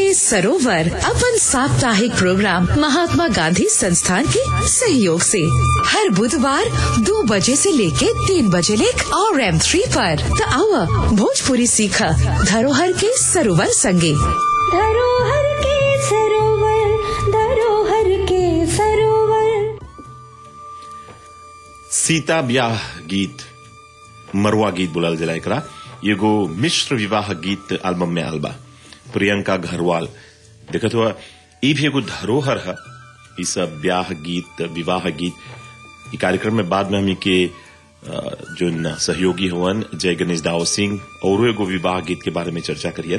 सरोवर अपन साप्ताहिक प्रोग्राम महात्मा गांधी संस्थान के सहयोग से हर बुधवार दो बजे से लेके तीन बजे लेक और एम थ्री पर त आवा भोजपुरी सीखा धरोहर के सरोवर संगे धरोहर के सरोवर धरोहर के सरोवर सीता ब्याह गीत मरुआ गीत बोलल जाला एकरा एगो मिश्र विवाह गीत एल्बम में आल बा प्रियंका घरवाल देखत हुआ ई भी एगो धरोहर है ई सब ब्याह गीत विवाह गीत ई कार्यक्रम में बाद में हमी के अ, जोन सहयोगी हवन जय गणेश दाव सिंह और एगो विवाह गीत के बारे में चर्चा करियन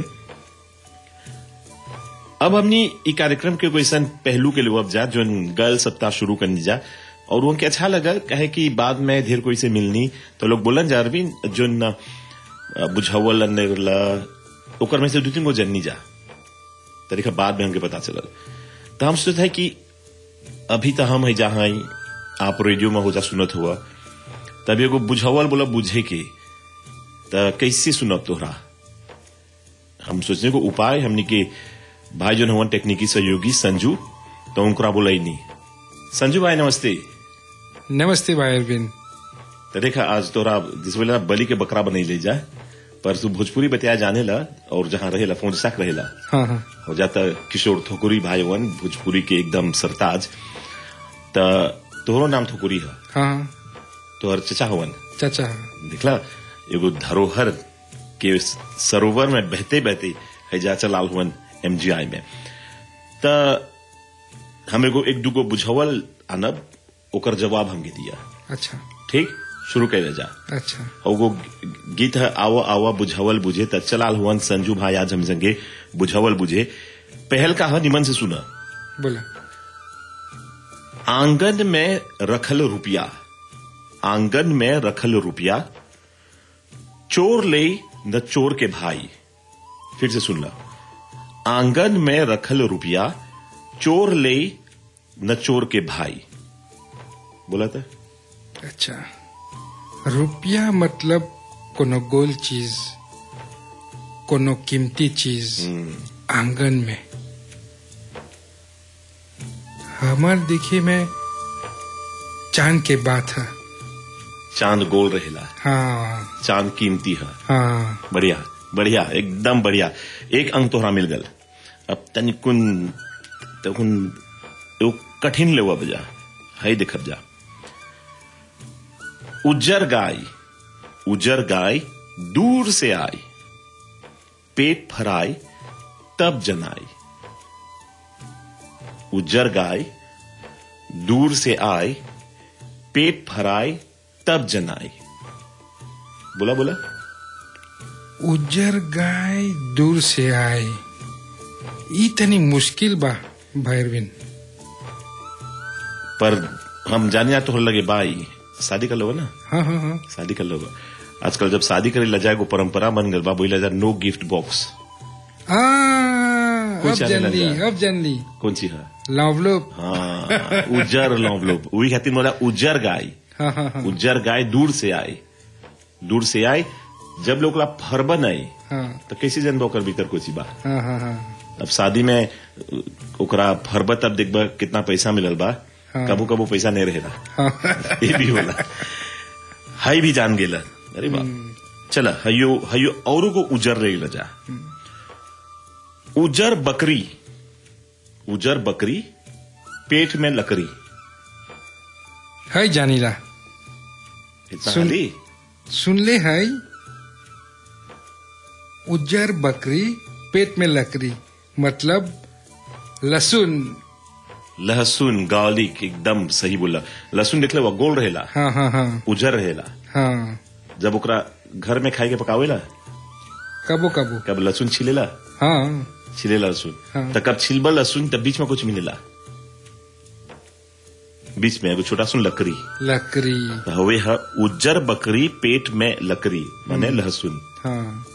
अब हमनी ई कार्यक्रम के कोई ऐसा पहलू के लिए अब जा जो गर्ल सप्ताह शुरू करनी जा और उनके अच्छा लगा कहे कि बाद में ढेर कोई से मिलनी तो लोग बोलन जा रही जो न बुझावल नेरला ओकर में से दो तीन गो जननी जा तरीका बाद में हमके पता चलल तो हम सोचते हैं कि अभी तो हम है जहाँ आई आप रेडियो में हो जा सुनत हुआ तब एगो बुझावल बोला बुझे के तो कैसे सुनब तोहरा हम सोचने को उपाय हमने के भाई जो हवन टेक्निकी सहयोगी संजू तो उनकरा बोला ही नहीं संजू भाई नमस्ते नमस्ते भाई अरविंद तो देखा आज तोरा जिस वेला बलि के बकरा बनई ले जा पर तू भोजपुरी बतिया जाने ला और जहाँ रहेला फोन साक रहेला हाँ हाँ हो जाता किशोर थोकुरी भाई वन भोजपुरी के एकदम सरताज त तोहरो नाम थोकुरी है हाँ हाँ तोहर चचा हवन चाचा देखला एगो धरोहर के सरोवर में बहते बहते है जा चलाल हुवन एमजीआई में त हम एगो एक दूगो बुझावल आनब ओकर जवाब हमके दिया अच्छा ठीक शुरू कर जा अच्छा और वो गीत है आवा आवा बुझावल बुझे त चलाल हुवन संजू भाई आज हम संगे बुझावल बुझे पहल का है निमन से सुना बोला आंगन में रखल रुपया आंगन में रखल रुपया चोर ले न चोर के भाई फिर से सुन ला आंगन में रखल रुपया चोर ले न चोर के भाई बोला था अच्छा रुपया मतलब कोनो गोल चीज कोनो कीमती चीज आंगन में हमार देखी में चांद के बात है चांद गोल रहेला हाँ चांद कीमती है हाँ बढ़िया बढ़िया एकदम बढ़िया एक अंक तोहरा मिल गल अब तनिकुन तकुन एगो कठिन लेवा बजा है देखब जा उज्जर गाय उज्जर गाय दूर से आई पेट फराई तब जनाई उज्जर गाय दूर से आए पेट फराई तब जनाई बोला बोला उज्जर गाय दूर से आए ई तनी मुश्किल बा भैरविन पर हम जाने जा तो लगे भाई शादी कर लो ना हाँ हाँ हाँ शादी कर लो आजकल जब शादी करे ला जाए वो परंपरा बन गल बा बोला जा नो गिफ्ट बॉक्स आ, कोई अब चाहे जान लग ली जाए। अब जान ली कौन सी है लवलोप हाँ उज्जर लौवलोप वही खातिर बोला उज्जर गाय हाँ हाँ हाँ उज्जर गाय दूर से आए दूर से आए जब लोग ला फरबन आई हाँ तो कैसे जनबा ओकर भीतर कोची बा हाँ हाँ हाँ अब शादी में अ, ओकरा फरब तब देखबा कितना पैसा मिलल बा हाँ। कबू कबू पैसा नहीं रहेला हाँ ये भी होला हाई भी जान गेला अरे बाप चला हयो हयो औरों को उजर रही जा उजर बकरी उजर बकरी पेट में लकड़ी है जानीला इतना सुन- हाली? सुन ले है उज्जर बकरी पेट में लकड़ी मतलब लहसुन लहसुन गार्लिक एकदम सही बोला लहसुन देखले वो गोल रहेला हाँ हाँ हाँ उजर रहेला हाँ जब ओकरा घर में खाए के पकावेला कबो कबो कब लहसुन छिलेला हाँ छिलेला लहसुन हाँ। तो कब छिलबा लहसुन तब बीच में कुछ मिलेला बीच में एगो छोटा सुन लकड़ी लकड़ी तो हवे है उज्जर बकरी पेट में लकड़ी माने लहसुन हाँ